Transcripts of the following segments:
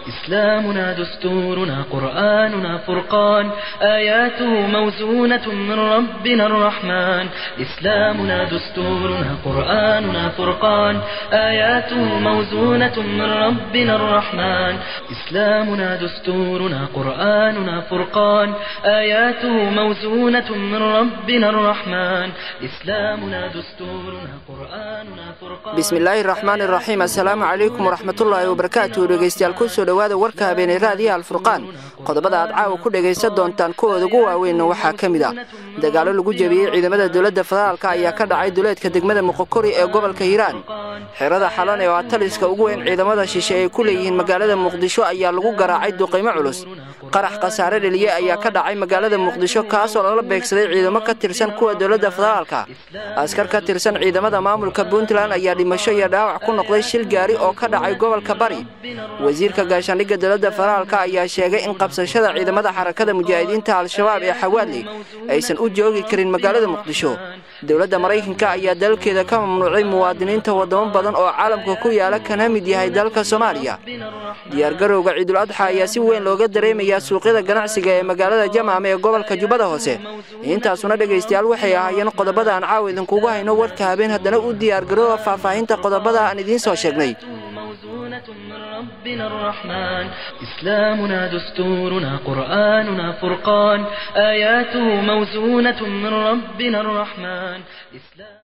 إسلامنا دستورنا قرآننا فرقان آياته موزونة من ربنا الرحمن إسلامنا دستورنا قرآننا فرقان آياته موزونة من ربنا الرحمن إسلامنا دستورنا قرآننا فرقان آياته موزونة من ربنا الرحمن إسلامنا دستورنا قرآننا فرقان bismillaahi raxmaani raxiim assalaamu calaykum waraxmatullaahi wabarakaatu dhegeystayaal kusoo dhowaada warka habeenay raadiyaha alfurqaan qodobada aad caawa ku dhegaysan doontaan kuwooda ugu waaweynna waxaa ka mid ah dagaallo lagu jebiyey ciidamada dowladda federaalka ayaa ka dhacay duleedka degmada muqokori ee gobolka hiiraan xerada xalan ee waa taliska ugu weyn ciidamada shishe ay ku leeyihiin magaalada muqdisho ayaa lagu garaacay duqaymo culus qarax khasaare dheliye ayaa ka dhacay magaalada muqdisho kaasoo lala beegsaday ciidamo ka tirsan kuwa dowladda federaalka askar ka tirsan ciidamada maamulka puntland ayaa dhimasho iyo dhaawac ku noqday shil gaari oo ka dhacay gobolka bari wasiirka gaashaandhigga dowladda federaalka ayaa sheegay in qabsashada ciidamada xarakada mujaahidiinta al-shabaab ee xawaadley aysan u joogi karin magaalada muqdisho dowladda maraykanka ayaa dalkeeda ka mamnuucay muwaadiniinta wadamo badan oo caalamka ku yaala kana mid yahay dalka soomaaliya diyaargarowga ciidul adxa ayaa si weyn looga dareemayaa suuqyada ganacsiga ee magaalada jamaame ee gobolka jubbada hoose intaasuna dhegaystayaal waxay ahaayeen qodobada aan caawa idinkugu hayno warka habeen haddana u diyaargarooba faahfaahinta qodobada aan idiin soo sheegnay موزونة من ربنا الرحمن إسلامنا دستورنا قرآننا فرقان آياته موزونة من ربنا الرحمن إسلام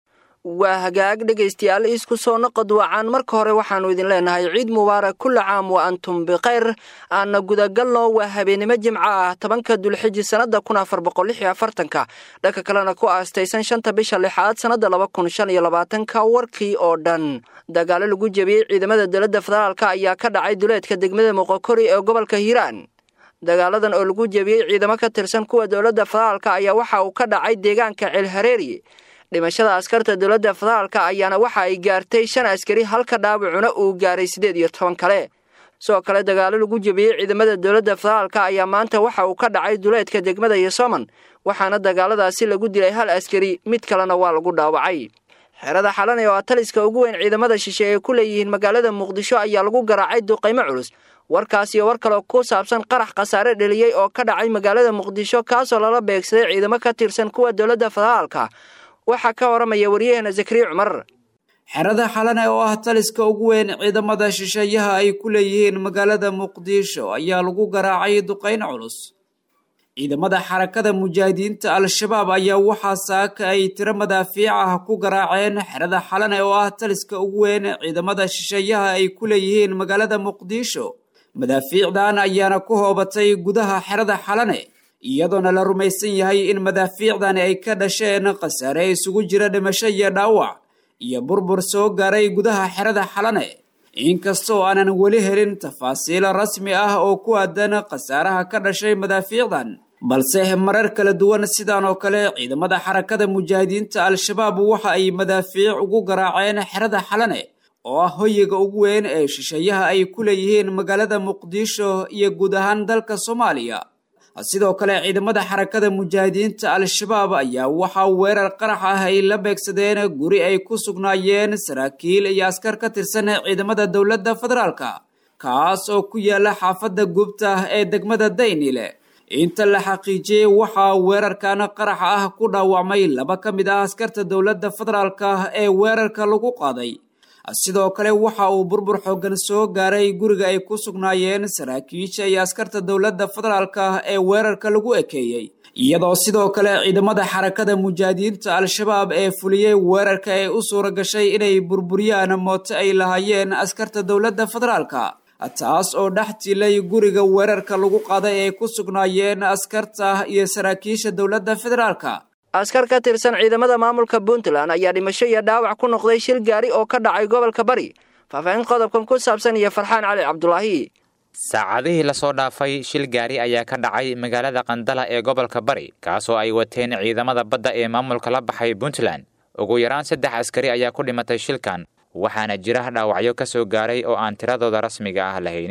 waa hagaag dhegaystayaal isku soo noqod wacaan marka hore waxaannu idin leenahay ciid mubaarak kulla caam wa antum bikhayr aanna gudagalno waa habeenimo jimco ah tobanka dulxiji sannada kun afar boqol lix iyo afartanka dhanka kalena ku aastaysan shanta bisha lixaad sannada laba kun shan iyo labaatanka warkii oo dhan dagaallo lagu jebiyey ciidamada dowladda federaalka ayaa ka dhacay duleedka degmada muqokori ee gobolka hiiraan dagaaladan oo lagu jebiyey ciidamo ka tirsan kuwa dowladda federaalka ayaa waxa uu ka dhacay deegaanka ceelhareeri dhimashada askarta dowladda federaalka ayaana waxa ay gaartay shan askari halka dhaawacuna uu gaaray siddeed iyo toban kale sidoo kale dagaallo lagu jebiyey ciidamada dowladda federaalka ayaa maanta waxa uu ka dhacay duleedka degmada yosoman waxaana dagaaladaasi lagu dilay hal askari mid kalena waa lagu dhaawacay xerada xalane oo taliska ugu weyn ciidamada shishe ee ku leeyihiin magaalada muqdisho ayaa lagu garaacay duqaymo culus warkaas iyo war kale ku saabsan qarax khasaare dheliyey oo ka dhacay magaalada muqdisho kaasoo lala beegsaday ciidamo ka tirsan kuwa dowladda federaalka waxaa ka waramaya waryaheena zakariya cumar xerada xalane oo ah taliska ugu weyn ciidamada shisheeyaha ay ku leeyihiin magaalada muqdisho ayaa lagu garaacay duqayn culus ciidamada xarakada mujaahidiinta al-shabaab ayaa waxaa saaka ay tiro madaafiic ah ku garaaceen xerada xalane oo ah taliska ugu weyn ciidamada shisheeyaha ay ku leeyihiin magaalada muqdisho madaafiicdan ayaana ku hoobatay gudaha xerada xalane iyadoona la rumaysan yahay in madaafiicdani ay ka dhasheen khasaare isugu jira dhimasho iyo dhaawac iyo burbur soo gaaray gudaha xerada xalane inkastoo aanan weli helin tafaasiil rasmi ah oo ku aadan khasaaraha ka dhashay madaafiicdan balse marar kala duwan sidan oo kale ciidamada xarakada mujaahidiinta al-shabaab waxa ay madaafiic ugu garaaceen xerada xalane oo ah hoyiga ugu weyn ee shisheeyaha ay ku leeyihiin magaalada muqdisho iyo guud ahaan dalka soomaaliya sidoo kale ciidamada xarakada mujaahidiinta al-shabaab ayaa waxaa weerar qarax ah ay la beegsadeen guri ay ku sugnaayeen saraakiil iyo askar ka tirsan ciidamada dowladda federaalka kaas oo ku yaala xaafadda gubta ee degmada daynile inta la xaqiijiyey waxaa weerarkan qaraxa ah ku dhaawacmay laba ka mid ah askarta dowladda federaalka ee weerarka lagu qaaday sidoo kale waxa uu burbur xooggan soo gaaray guriga ay ku sugnaayeen saraakiisha iyo askarta dowladda federaalka ee weerarka lagu ekeeyey iyadoo sidoo kale ciidamada xarakada mujaahidiinta al-shabaab ee fuliyey weerarka ee u suura gashay inay burburiyaan mooto ay lahaayeen askarta dowladda federaalka taas oo dhex tilay guriga weerarka lagu qaaday ay ku sugnaayeen askarta iyo saraakiisha dowladda federaalka askar ka tirsan ciidamada maamulka puntland ayaa dhimasho iyo dhaawac ku noqday shil gaari oo ka dhacay gobolka bari faahfaahin qodobkan ku saabsan iyo farxaan cali cabdulaahi saacadihii lasoo dhaafay shil gaari ayaa ka dhacay magaalada qandala ee gobolka bari kaasoo ay wateen ciidamada badda ee maamulka la baxay puntland ugu yaraan saddex askari ayaa ku dhimatay shilkan waxaana jira dhaawacyo ka soo gaaray oo aan tiradooda rasmiga ah lahaynin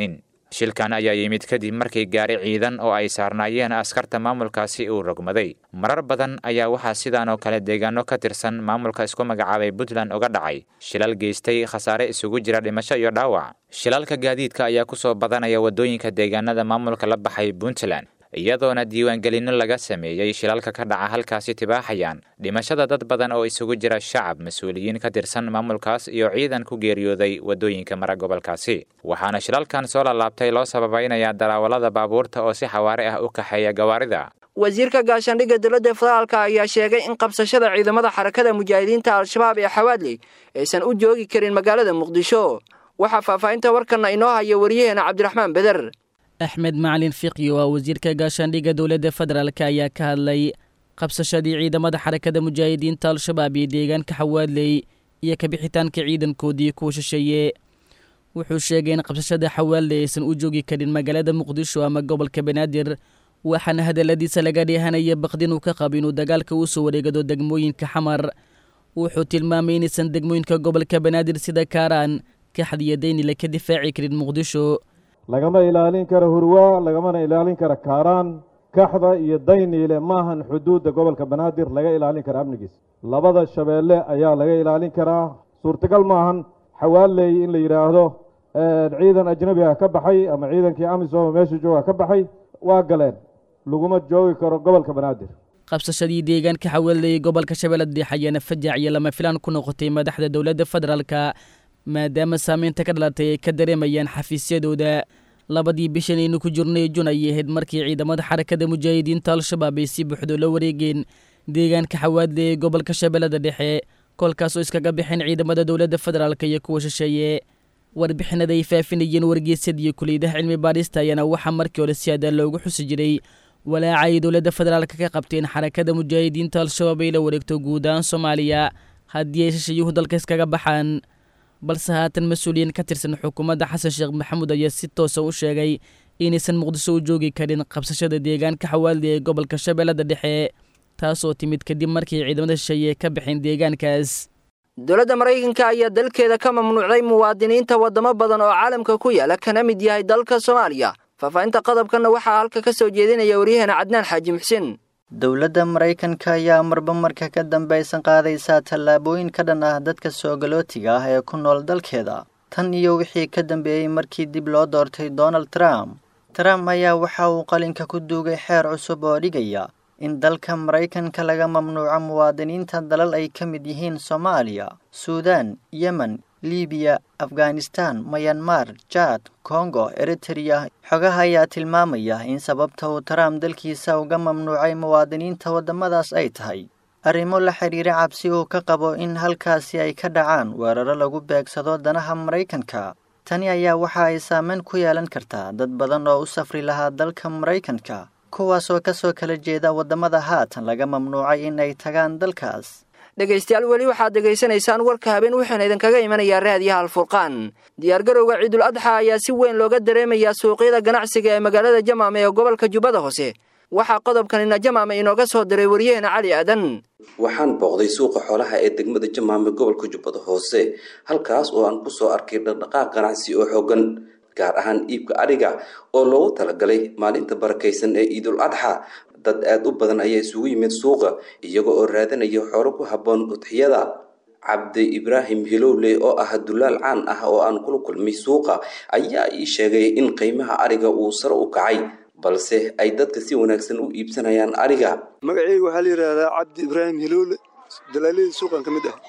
shilkan ayaa yimid kadib markii gaari ciidan oo ay saarnaayeen askarta maamulkaasi uu rogmaday marar badan ayaa waxaa sidaan oo kale deegaano ka tirsan maamulka isku magacaabay puntland uga dhacay shilal geystay khasaare isugu jira dhimasho iyo dhaawac shilalka gaadiidka ayaa kusoo badanaya waddooyinka deegaanada maamulka la baxay puntland iyadoona diiwaangelinno laga sameeyey shilalka ka dhaca halkaasi tibaaxayaan dhimashada dad badan oo isugu jira shacab mas-uuliyiin ka tirsan maamulkaas iyo ciidan ku geeriyooday waddooyinka mara gobolkaasi waxaana shilalkan soo lalaabtay loo sababaynayaa daraawalada baabuurta oo si xawaare ah u kaxeeya gawaarida wasiirka gaashaandhigga dowladda federaalka ayaa sheegay in qabsashada ciidamada xarakada mujaahidiinta al-shabaab ee xawaadley aysan u joogi karin magaalada muqdisho waxaa faahfaahinta warkanna inoo haya waryaheena cabdiraxmaan beder axmed macalin fiqi oo ah wasiirka gaashaandhigga dowladda federaalk ayaa ka hadlay qabsashadii ciidamada xarakada mujaahidiinta al-shabaab iyo deegaanka xawaadley iyo kabixitaanka ciidankoodii kuwa shisheeye wuxuu sheegay in qabsashada xawaadley aysan u joogi karin magaalada muqdisho ama gobolka banaadir waxaana hadaladiisa laga dheehanaya baqdin uu ka qabo inuu dagaalka u soo wareegado degmooyinka xamar wuxuu tilmaamay inaysan degmooyinka gobolka banaadir sida kaaraan kaxdiyo daynila ka difaaci karin muqdisho lagama ilaalin karo hurwaa lagamana ilaalin karo kaaraan kaxda iyo dayniile maahan xuduudda gobolka banaadir laga ilaalin kara amnigiisa labada shabeelle ayaa laga ilaalin karaa suurtagal maahan xawaaley in la yidhaahdo ciidan ajnabi ah ka baxay ama ciidankii amisom meesha jooga ka baxay waa galeen laguma joogi karo gobolka banaadir qabsashadii deegaanka xawaaley gobolka shabeellada dhexe ayaana fajac iyo lama filaan ku noqotay madaxda dowladda federaalka maadaama saameynta ka dhalatay ay ka dareemayaan xafiisyadooda labadii bishan aynu ku jirnay jun ayay ahayd markii ciidamada xarakada mujaahidiinta al-shabaab ay si buuxdo la wareegeen deegaanka xawaadle ee gobolka shabeellada dhexe kolkaasoo iskaga bixeen ciidamada dowladda federaalk iyo kuwa shisheeye warbixinada ay faafinayeen wargeysadii kuliyadaha cilmi baadhista ayaana waxaa markii hore si adaa loogu xusi jiray walaaca ay dowladda federaalk ka qabteen xarakada mujaahidiinta al-shabaab ay la wareegto guud ahaan soomaaliya haddii ay shishayuhu dalka iskaga baxaan balse haatan mas-uuliyiin ka tirsan xukuumadda xasan sheekh maxamuud ayaa si toosa u sheegay inaysan muqdisho u joogi karin qabsashada deegaanka xawaaldi ee gobolka shabeellada dhexe taasoo timid kadib markii ciidamada shisheeye ka baxeen deegaankaas dowladda maraykanka ayaa dalkeeda ka mamnuucday muwaadiniinta waddamo badan oo caalamka ku yaala kana mid yahay dalka soomaaliya faahfaahinta qodobkanna waxaa halka ka soo jeedinaya waryaheena cadnaan xaaji muxsin dowladda maraykanka ayaa marba marka ka dambaysan qaadaysaa tallaabooyin ka dhan ah dadka soogallootiga ah ee ku nool dalkeeda tan iyo wixii ka dambeeyey markii dib loo doortay donald trump trump ayaa waxa uu qalinka ku duugay xeer cusub oo dhigaya in dalka maraykanka laga mamnuuco muwaadiniinta dalal ay ka mid yihiin soomaaliya suudaan yemen libiya afghanistan mayanmar jaad kongo eritereya xogaha ayaa tilmaamaya in sababta uu trump dalkiisa uga mamnuucay muwaadiniinta waddamadaas ay tahay arrimo la xidhiira cabsi uu ka qabo in halkaasi ay ka dhacaan weeraro lagu beegsado danaha maraykanka tani ayaa waxa ay saameyn ku yeelan kartaa dad badan oo u safri lahaa dalka maraykanka kuwaasoo ka soo kala jeeda waddamada haatan laga mamnuucay in ay tagaan dalkaas dhegaystayaal weli waxaad dhegaysanaysaan warka habeen wuxuuna idinkaga imanayaa raadiyaha alfurqaan diyaargarowga ciidul adxa ayaa si weyn looga dareemayaa suuqyada ganacsiga ee magaalada jamaame ee gobolka jubbada hoose waxaa qodobkanina jamaame inooga soo diray waryaheena cali aadan waxaan booqday suuqa xoolaha ee degmada jamaame gobolka jubbada hoose halkaas oo aan kusoo arkay dhaqdhaqaaq ganacsi oo xoogan gaar ahaan iibka adhiga oo loogu talagalay maalinta barakaysan ee ciidul adxa dad aada u badan ayaa isugu yimid suuqa iyaga oo raadanaya xoolo ku habboon udxiyada cabdi ibraahim hilowle oo ah dulaal caan ah oo aan kula kulmay suuqa ayaa ii sheegay in qiimaha adhiga uu sare u kacay balse ay dadka si wanaagsan u iibsanayaan adhiga magaceyga waxaa la yidhaahdaa cabdi ibraahim hilowle dalaaladii suuqan ka mid ah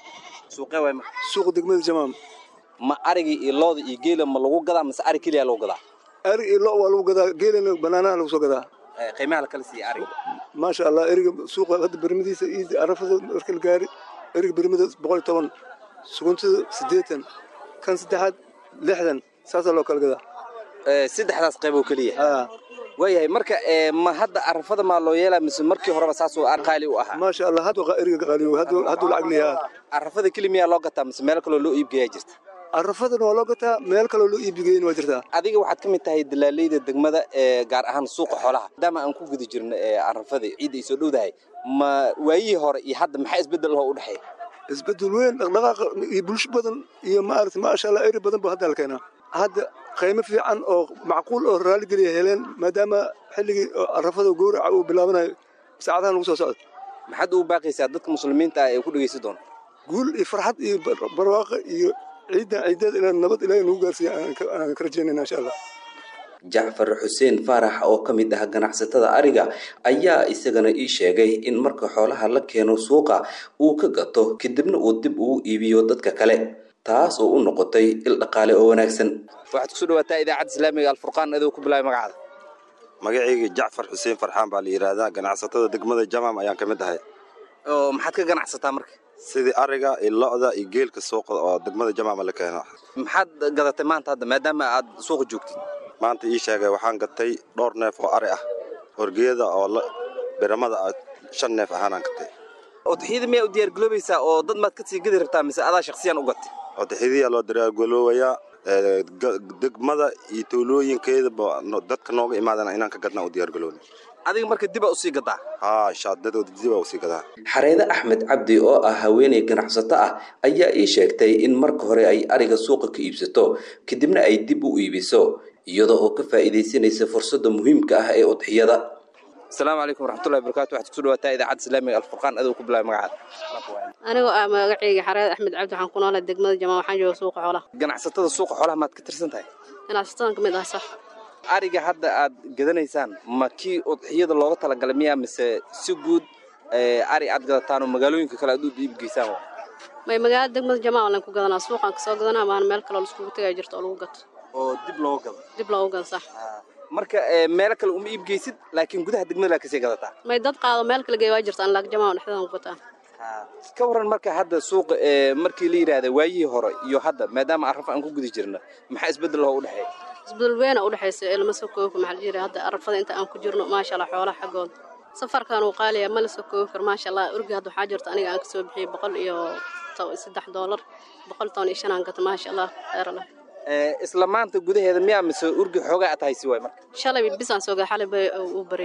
suuqa degmada jamaam ma arigii iyo looda iyo geela ma lagu gadaa mase ari keliya lagu gadaa arig iyo lo waa lagu gadaa geelana banaanaha lagu soo gadaa qiimaha la kala siiya ariga maasha allah eriga suuqa hadda bermadiisa iyo arafada marka la gaari eriga bermada boqol iyo toban suguntada siddeetan kan saddexaad lixdan saasaa loo kala gadaa saddexdaas qayb oo keliya waayahay marka ma hadda arafada maa loo yeelaa mise markii horeba saasoo qaali u ahaa maasha allah hadda eriga qaaliyo hadduu lacag leeyahaa arafada keli miyaa loo gataa mise meel kaloo loo iibgeeyaa jirta arafadana waa loo gataa meel kaloo loo iibigeyna waa jirtaa adiga waxaad ka mid tahay dalaaleyda degmada ee gaar ahaan suuqa xoolaha maadaama aan ku guda jirno arafada ciidda ay soo dhowdahay ma waayihii hore iyo hadda maxaa isbeddel oo u dhexeeya isbeddel weyn dhaqdhaqaaqa iyo bulsho badan iyo maarata maasha allah eri badan bu hadda halkeenaa hadda qiimo fiican oo macquul oo raaligeliya heleen maadaama xilligii arafada gowraca uu bilaabanayo saacadahan lagu soo socdo maxaad ugu baaqaysaa dadka muslimiinta ah ee ku dhegaysan doona guul iyo farxad iyo barwaaqo iyo ciiddan ciideed inaan nabad ilaahay nagu gaarsiiya aan ka rajaynayna insha allah jacfar xuseen faarax oo ka mid ah ganacsatada ariga ayaa isagana ii sheegay in marka xoolaha la keeno suuqa uu ka gato kadibna uu dib ugu iibiyo dadka kale taas oo u noqotay il dhaqaale oo wanaagsan waxaad kusoo dhawaataa idaacadda islaamiga alfurqaan adoo ku bilaabay magacaada magacayga jacfar xuseen farxaan baa la yidhaahdaa ganacsatada degmada jamaam ayaan ka mid ahay oo maxaad ka ganacsataa marka sidii ariga iyo lo-da iyo geelka suuqa oo degmada jamaama la keeno maxaad gadatay maanta hadda maadaama aad suuqa joogtid maanta ii sheegay waxaan gatay dhowr neef oo ari ah horgeeda oo biramada ah shan neef ahaanaan gatay odaxyada miyaa u diyaargaloobaysaa oo dad maad ka sii gadi rabtaa mise adaa shaksiyan u gatay odaxyadiyaa loo diyaargaloobayaa degmada iyo tuulooyinkeedaba dadka nooga imaadana inaan ka gadnaa u diyaargaloona adiga marka dibaa usii gadaa haa shaadadooda dibaa usii gadaa xareede axmed cabdi oo ah haweeney ganacsato ah ayaa ii sheegtay in marka hore ay ariga suuqa ka iibsato kadibna ay dib u iibiso iyadoo oo ka faa'iidaysanaysa fursadda muhiimka ah ee udxiyada asalaamu calaykum waraxmatullahi wabarakatu waxaad kusoo dhawaataa idaacadda islaamiga alfurqaan adoo ku bilaabay magacaada anigoo ah magacayga xareed axmed cabdi waxaan ku noolay degmada jamaa waxaan jooga suuqa xoolaha ganacsatada suuqa xoolaha maad ka tirsan tahay ganacsatadan ka mid ah sax ariga hadda aad gadanaysaan ma kii udxiyada looga talagalay miyaa mise si guud ari aad gadataan oo magaalooyinka kale aad u iibgeysaan may magaalada degmada jamaa lan ku gadanaa suuqaan kasoo gadanaa maana meel kale oo laiskugu tagaya jirto oo lagu gato oo dib looga gado dib loogu gado sax marka meelo kale uma iibgeysid laakiin gudaha degmada laa kasii gadataa may dad qaado meel kale geey waa jirta an laak jamaa dhexdeedan ku gataa ka waran marka hadda suuqa markii la yidhaahda waayihii hore iyo hadda maadaama arraf aan ku guda jirna maxaa isbeddel oo u dhexeeya isbedel weyn u dhexaysa ee lama soo koobi karo maxaa la yidhaha hadda arafada inta aan ku jirno maasha allah xoolaha xaggooda safarkan uu qaaliya ma la soo koobi karo maasha allah urgi hadda waxaa jirta aniga aan kasoo bixiyey boqol iyo saddex doolar boqol toban iyo shan aan gata maasha allah khayr allah isla maanta gudaheeda miyaa mise urgi xoogaa aad haysi waay marka shalay bisaan soo gaa xalay bay uu baray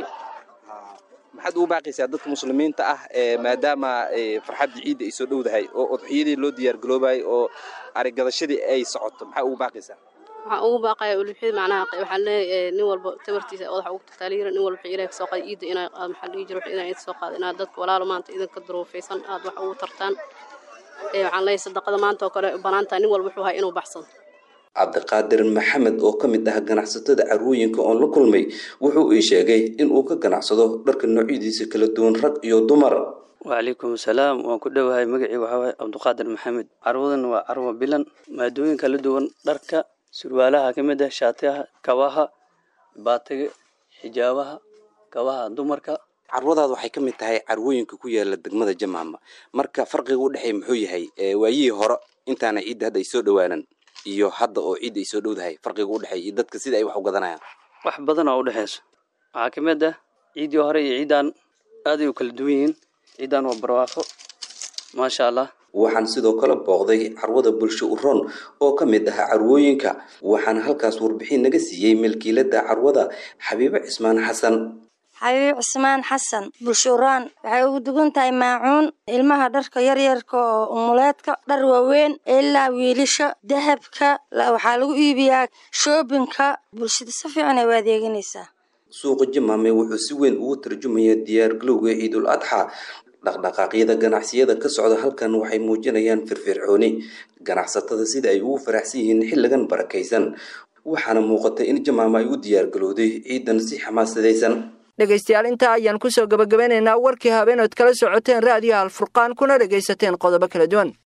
maxaad ugu baaqaysaa dadka muslimiinta ah maadaama farxadda ciidda ay soo dhowdahay oo udxiyadii loo diyaargaloobayay oo arigadashadii ay socoto maxaa ugu baaqaysaa waxaan ugu baaqaya uluxyada macnaha waxaan leeyahay nin walba tabartiisa odaxa ugu tagtaaliyiran nin walba ilaahay kasoo qaada ciidda inaa aad maxaa dhihi jira inaa idin soo qaada inaad dadka walaalo maanta idinka duruufaysan aad wax ugu tartaan waxaan leeyahay sadaqada maanta oo kale banaantahay nin walba wuxuu hay inuu baxsado cabdiqaadir maxamed oo ka mid ah ganacsatada carwooyinka oon la kulmay wuxuu ii sheegay in uu ka ganacsado dharka noocyadiisa kala duwan rag iyo dumar wacalaykum asalaam waan ku dhowahay magacii waxaa waaye cabdiqaadir maxamed carwadan waa carwo bilan maadooyin kala duwan dharka surwaalaha ka mid ah shaatiyaha kabaha baatiga xijaabaha kabaha dumarka carwadaada waxay ka mid tahay carwooyinka ku yaala degmada jamaama marka farqiga u dhexeeya muxuu yahay waayihii hore intaana ciidda hadda ay soo dhowaanan iyo hadda oo ciidda ay soo dhowdahay farqiga u dhexeeya iyo dadka sida ay wax u gadanayaan wax badan oo u dhexeyso waxaa ka mid ah ciiddii hore iyo ciiddaan aaday u kala duwan yihiin ciiddaan waa barwaaqo maasha allah waxaan sidoo kale booqday carwada bulsho uroon oo ka mid ah carwooyinka waxaana halkaas warbixin naga siiyey milkiilada carwada xabiibo cismaan xasan xabiib cismaan xasan bulshuraan waxay ugu dugan tahay maacuun ilmaha dharka yaryarka oo umuleedka dhar waaweyn ilaa wiilasha dahabka waxaa lagu iibiyaa shoobinka bulshada si fiican ay u adeeganaysaa suuqa jamaame wuxuu si weyn ugu tarjumayaa diyaargalowga ciidul adxa dhaqdhaqaaqyada ganacsiyada ka socda halkan waxay muujinayaan firfircooni ganacsatada sida ay ugu faraxsan yihiin xilligan barakaysan waxaana muuqata in jamaama ay u diyaargalowday ciidan si xamaasadaysan dhegaystayaal intaa ayaan kusoo gabagabeynaynaa warkii habeenood kala socoteen raadiyo alfurqaan kuna dhegaysateen qodobo kala duwan